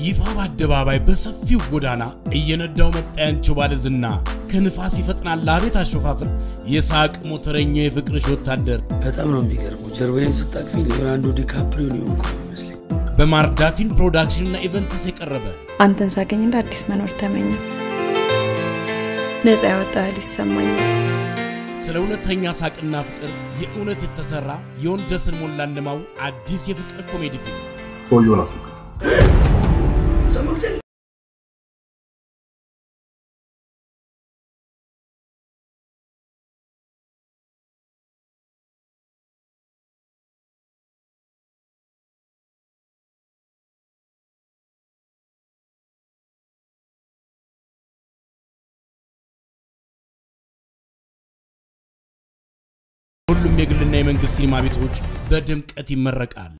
ይፋ በአደባባይ በሰፊው ጎዳና እየነዳው መጣ ያንቺው ባለ ዝና ከንፋስ ይፈጥናል አቤት አሾፋፍር የሳቅ ሞተረኛ የፍቅርሽ ወታደር በጣም ነው የሚገርመው። ጀርባዬን ስታቅፊ ሊዮናርዶ ዲካፕሪዮ ነው የሆንኩ ይመስለኝ። በማርዳ ፊልም ፕሮዳክሽንና ኢቨንትስ የቀረበ አንተን ሳገኝ እንደ አዲስ መኖር ተመኘ። ነፃ ያወጣ ያህል ይሰማኛል። ስለ እውነተኛ ሳቅና ፍቅር የእውነት የተሰራ የወንደስን ሞላ እንደማው አዲስ የፍቅር ኮሜዲ ፊልም ሰውየውን አስወግድ። ሰው መግደል ሁሉም የግልና የመንግስት ሲኒማ ቤቶች በድምቀት ይመረቃል።